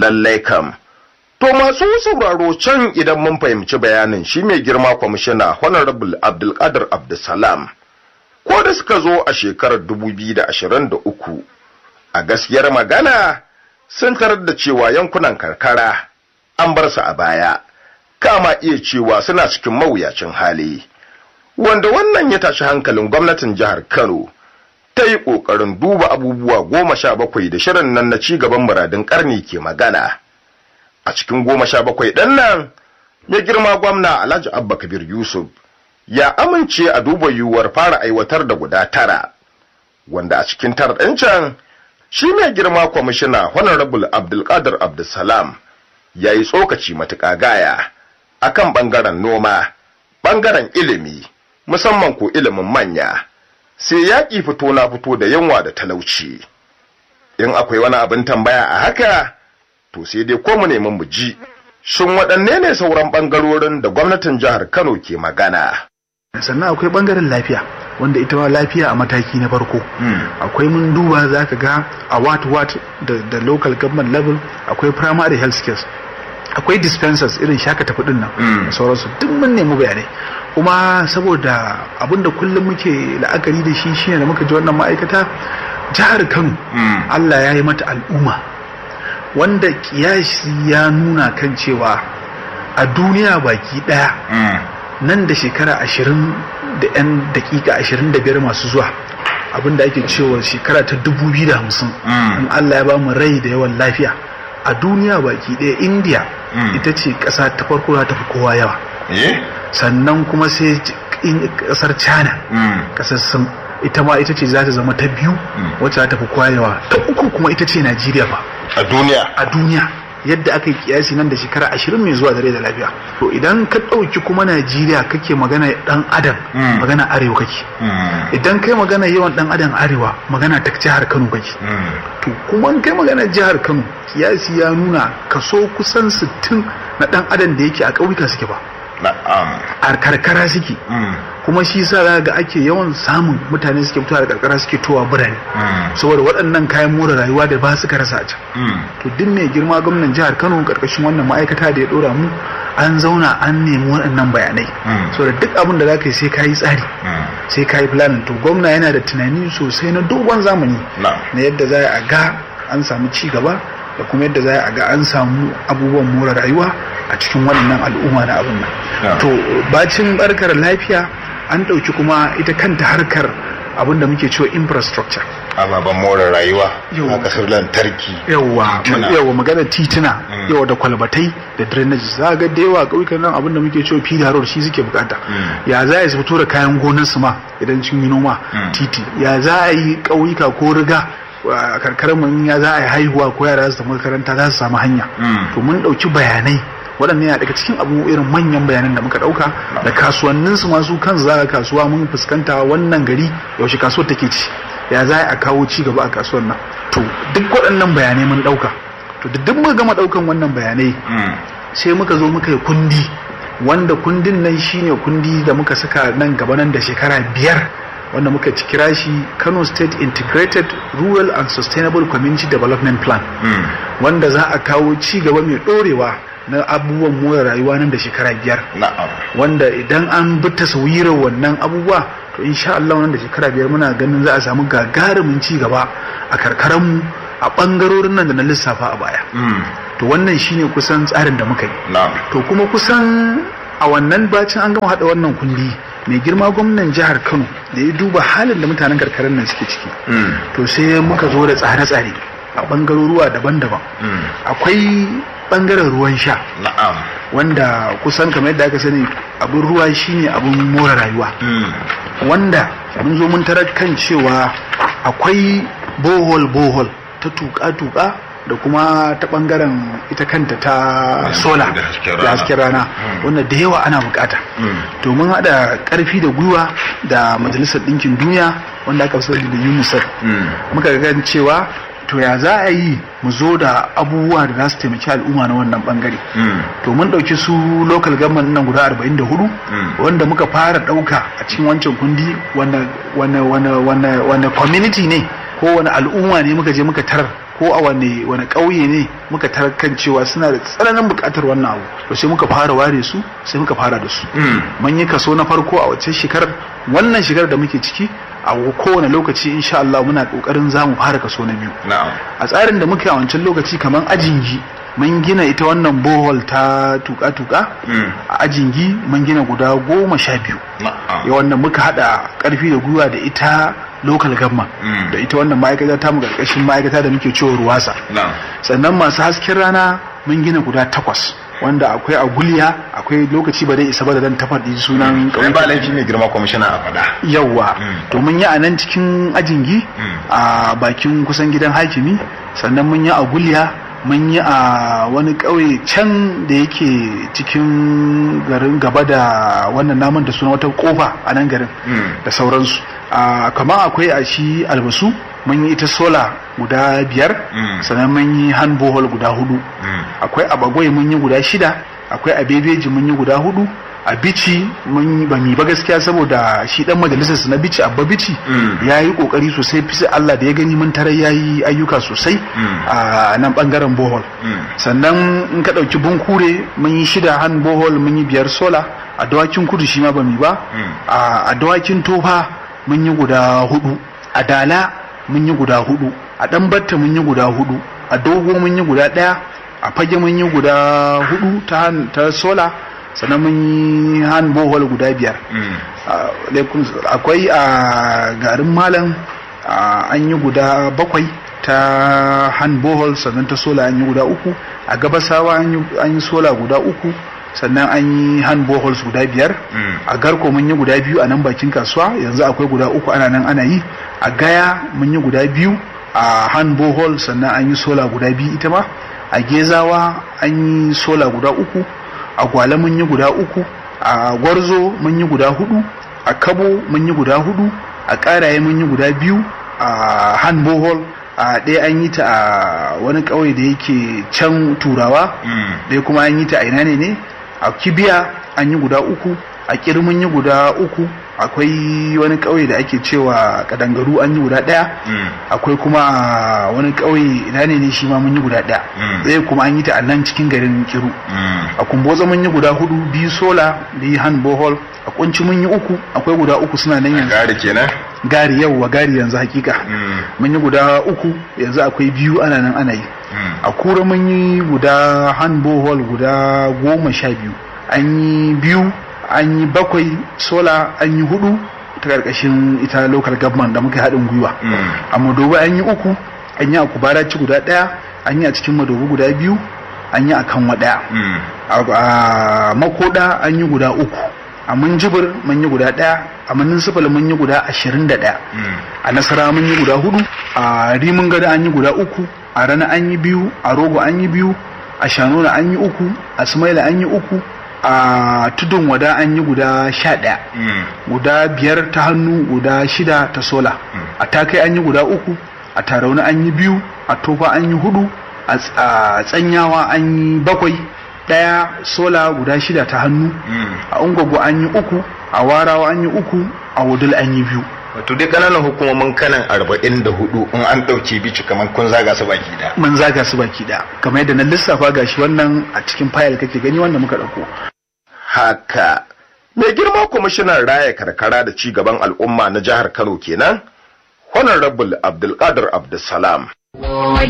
lallai kam to masu sauraro can idan mun fahimci bayanin shi mai girma kwamishina honorable abdulkadir abdulsalam ko da suka zo a shekarar 2023 a gaskiyar magana sun tarar da cewa yankunan karkara an bar su a baya kama iya cewa suna cikin mawuyacin hali wanda wannan ya tashi hankalin gwamnatin jihar kano ta yi ƙoƙarin duba abubuwa goma sha bakwai da shirin nan na cigaban muradin ƙarni ke magana a cikin goma sha bakwai ɗan nan ya girma gwamna alhaji abba kabir yusuf ya amince a duba yiwuwar fara aiwatar da guda tara wanda a cikin tara ɗin can shi mai girma kwamishina honorable abdulkadir abdulsalam ya yi tsokaci matuƙa gaya akan ɓangaren noma ɓangaren ilimi musamman ko ilimin manya sai yaƙi fito na fito da yunwa da talauci in akwai wani abin tambaya a haka to sai dai ko mu nemi mu ji shin waɗanne ne sauran ɓangarorin da gwamnatin jihar kano ke magana sannan akwai ɓangaren lafiya wanda ita ma lafiya a mataki na farko akwai mun duba za ka ga a wat wat da local government level akwai primary health care akwai dispensers irin shaka tafi din nan da sauransu duk mun nemi bayanai kuma saboda abinda kullum muke la'akari da shi shine da muka ji wannan ma'aikata jihar Kano Allah ya yi mata al'umma wanda kiyasi ya nuna kan cewa a duniya baki daya nan da shekara ashirin da 'yan dakika ashirin da biyar masu zuwa abinda ake cewa shekara ta dubu biyu da hamsin in Allah ya ba mu rai da yawan lafiya a duniya baki ɗaya india ita ce ƙasa ta farko ta fi kowa yawa sannan kuma sai ƙasar china ƙasar sun ita ma ita ce za ta zama ta biyu wacce za ta fi kowa yawa ta uku kuma ita ce najeriya ba a duniya a duniya yadda aka yi kiyasi nan da shekara ashirin mai zuwa dare da lafiya to idan ka ɗauki kuma najeriya kake magana ɗan adam magana arewa kake idan kai magana yawan ɗan adam arewa magana ta jihar kano kake to kuma kai magana jihar kano kiyasi ya nuna kaso kusan sittin na ɗan adam da yake a ƙauyuka suke ba a karkara suke kuma shi sa za ga ake yawan samun mutane suke fitowa da karkara suke towa birane saboda waɗannan kayan more rayuwa da ba su rasa a can to duk mai girma gwamnan jihar kano karkashin wannan ma'aikata da ya ɗora mu an zauna an nemi waɗannan bayanai saboda duk abin da za ka yi sai ka yi tsari sai ka yi planning to gwamna yana da tunani sosai na dogon zamani na yadda za a ga an samu ci gaba da kuma yadda za a ga an samu abubuwan more rayuwa a cikin wannan al'umma na abin nan to bacin barkar lafiya an ɗauki kuma ita kanta harkar abin da muke cewa infrastructure ababen more rayuwa a kasar lantarki yawa yawa magana tituna yawa da kwalbatai da drainage za ga da yawa ƙauyukan nan abin da muke cewa fida road shi suke bukata ya za a fito da kayan gonar su ma idan sun yi noma titi ya za a yi ƙauyuka ko riga a karkarar mun ya za a yi haihuwa ko yara su makaranta za su samu hanya to mun ɗauki bayanai waɗannan yana daga cikin abu irin manyan bayanan da muka ɗauka da kasuwannin su masu kan za kasuwa mun fuskanta wannan gari yaushe kasuwar take ci ya za a kawo ci gaba a kasuwar nan to duk waɗannan bayanai mun ɗauka to da duk muka gama ɗaukan wannan bayanai sai muka zo muka yi kundi wanda kundin nan shine kundi da muka saka nan gaba nan da shekara biyar wanda muka ci kira shi Kano State Integrated Rural and Sustainable Community Development Plan wanda za a kawo ci gaba mai ɗorewa na abubuwan more rayuwa nan da shekara biyar wanda idan an bi taswirar wannan abubuwa to insha Allah nan da shekara biyar muna ganin za a samu gagarumin ci gaba a karkaranmu a bangarorin nan da na lissafa a baya to wannan shine kusan tsarin da muka yi to kuma kusan a wannan bacin an gama hada wannan kundi mai girma gwamnan jihar Kano da ya duba halin da mutanen karkarar nan suke ciki to sai muka zo da tsare-tsare a bangaroruwa daban-daban akwai bangaren ruwan sha wanda kusan kamar yadda aka sani abin ruwa shine abin more rayuwa wanda mun zo mun tarar kan cewa akwai bohol bohol ta tuka-tuka da kuma ta bangaren ita kanta ta sola da hasken rana wanda da yawa ana bukata domin hada karfi da gwiwa da majalisar ɗinkin duniya wanda aka fi da unicef muka ga cewa to ya za a yi mu zo da abubuwa da za su taimaki al'umma na wannan bangare to mun ɗauki su local government nan guda 44 wanda muka fara ɗauka a cikin wancan kundi wane community ne ko wani al'umma ne muka je muka tarar ko a wani wani ƙauye ne muka tarkan cewa suna da tsananin buƙatar wannan abu to sai muka fara ware su sai muka fara da su mun yi kaso na farko a wacce shekarar wannan shekarar da muke ciki a kowane lokaci insha Allah muna kokarin za mu fara kaso na biyu a tsarin da muke a wancan lokaci kamar ajingi mun gina ita wannan bohol ta tuka-tuka a ajingi mun gina guda goma sha biyu ya wannan muka hada karfi da gwiwa da ita local government da ita wannan ma'aikata ta mu karkashin ma'aikata da muke cewa ruwasa sannan masu hasken rana mun gina guda takwas wanda akwai a guliya akwai lokaci ba dai isa ba da dan tafaɗi sunan ƙauye ba laifi mai girma kwamishina a faɗa yawa to mun yi a nan cikin ajingi a bakin kusan gidan hakimi sannan mun yi a guliya mun yi a wani ƙauye can da yake cikin garin gaba da wannan naman da suna wata kofa a nan garin da sauransu kamar akwai a shi albasu mun yi ita sola guda biyar sannan mun yi hand bohol guda hudu akwai a bagwai mun yi guda shida akwai a bebeji mun yi guda hudu a bici mun ba mi ba gaskiya saboda shi dan majalisar su na bici abba bici ya yi kokari sosai fi Allah da ya gani mun tarar ya yi ayyuka sosai a nan bangaren bohol sannan in ka dauki bunkure mun yi shida han bohol mun yi biyar sola a dawakin kudu shi ma ba mi ba a dawakin tofa mun yi guda hudu a dala mun yi guda hudu a dan batta mun yi guda hudu a dogo mun yi guda daya a fage mun yi guda hudu ta sola sannan mun yi hand bohol guda biyar akwai a garin malam an yi guda bakwai ta hand bohol sannan ta sola an yi guda uku a gabasawa an yi sola guda uku sannan an yi hand boholes guda biyar a garko mun yi guda biyu a nan bakin kasuwa yanzu akwai guda uku ana nan ana yi a gaya mun yi guda biyu a hand bohol sannan an yi sola guda biyu ita ma a gezawa an yi sola guda uku a gwale mun yi guda uku a gwarzo mun yi guda hudu a kabo mun yi guda hudu a karaye mun yi guda biyu a hand bohol a ɗaya an yi ta a wani ƙauye da yake can turawa ɗaya kuma an yi ta a ina ne ne a kibiya an yi guda uku a kirmin yi guda uku akwai wani ƙauye da ake cewa kadangaru an yi guda ɗaya akwai kuma wani ƙauye ina ne ne shi ma mun yi guda ɗaya ɗaya kuma an yi ta a nan cikin garin kiru a kumboza mun yi guda hudu biyu sola da yi hand bohol a kunci mun yi uku akwai guda uku suna nan yanzu gari kenan gari yau wa gari yanzu hakika mun yi guda uku yanzu akwai biyu ana nan ana yi a kura mun yi guda hand bohol guda goma sha biyu an yi biyu an yi bakwai sola an yi hudu ta karkashin ita local government da muka haɗin gwiwa a madobi an yi uku an yi a kubaraci guda ɗaya an yi a cikin madobi guda biyu an yi a kanwa ɗaya a makoda an yi guda uku a munjibir mun yi guda ɗaya a manin sifil mun yi guda ashirin da ɗaya a nasara mun yi guda hudu a rimin gada an yi guda uku a rana an yi biyu a rogo an yi biyu a shanona an yi uku a sumaila an yi uku a tudun wada an yi guda sha ɗaya guda biyar ta hannu guda shida ta sola a takai an yi guda uku a tarauni an yi biyu a tofa an yi hudu a tsanyawa an yi bakwai ɗaya sola guda shida ta hannu a ungwaggo an yi uku a warawa an yi uku a wudul an yi biyu wato dai kananan hukumomin kanan arba'in da hudu in an ɗauke bici kamar kun zaga su baki da mun zaga su baki da kamar yadda na lissafa gashi wannan a cikin fayil kake gani wanda muka ɗauko haka mai girma kwamishinan raya karkara da ci gaban al'umma na jihar kano kenan honorable abdulkadir abdulsalam